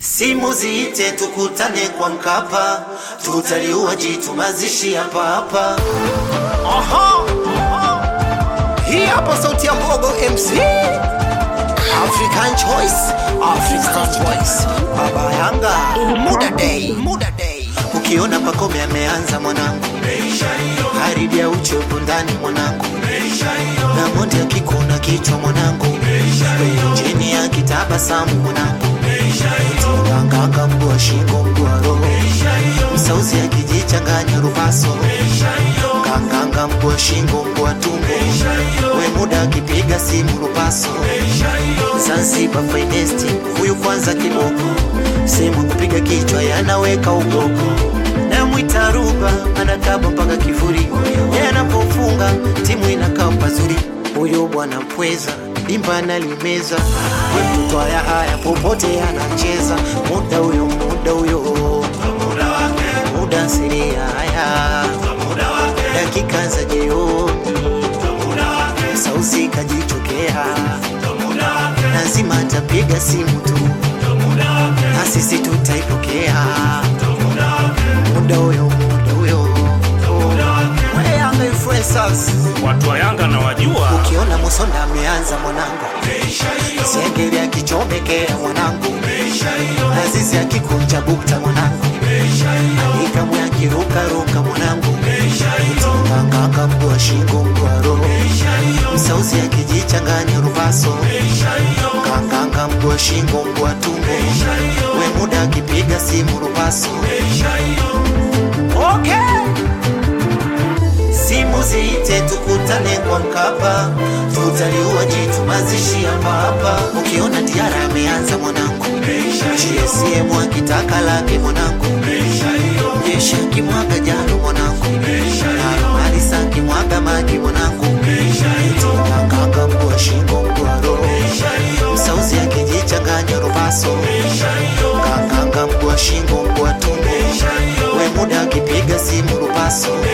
Simu ziite tukutane kwa Mkapa, tutaliua jitu mazishi hapa hapa. Aha, hii hapa sauti ya Mbogo MC African Choice, African Voice, Baba Yanga, Muda Day, Muda Day. Ukiona Pakome ameanza mwanangu, haridi ya uchovu ndani mwanangu, na Monde akikuna kichwa mwanangu, chini ya kitabasamu mwanangu, nganganga mguu shingo mguu roho, msauzi akijichanganya rupaso, nganganga mguu shingo mguu tumbo, we muda akipiga simu rupaso, Zanzibar finest huyu kwanza kiboko, sehemu kupiga kichwa yanaweka uboko namwita Ruba anakaba mpaka kifuri, yeye anapofunga timu inakaa pazuri. Huyo bwana mpweza dimba analimeza, we mtoto haya haya popote anacheza. Muda huyo muda huyo muda siri haya dakika za jioni, sausi kajichokea, lazima atapiga simu tu na sisi tutaipokea muda huyo muda huyo We Yanga influencers Watu wa Yanga na wajua ukiona Musonda ameanza mwanangu, Sengeri akichomekea mwanangu, Azizi akikunja bukta mwanangu, Alikamwe akirukaruka mwanangu, Nganganga mguu shingo mguu roho, Msauzi akijichanganya rupaso, Nganganga mguu shingo mguu tumbo, we muda akipiga simu rupaso. Okay. Simu ziite tukutane kwa Mkapa, tutaliua jitu mazishi hapa hapa. Ukiona Diara ameanza mwanangu, GSM akitaka lake mwanangu, Jeshi akimwaga jalo mwanangu, na Alisa akimwaga maji mwanangu, Nganganga mguu shingo mguu roho, Msauzi akijichanganya rupaso, Nganganga mguu shingo mguu tumbo, we muda akipiga simu rupaso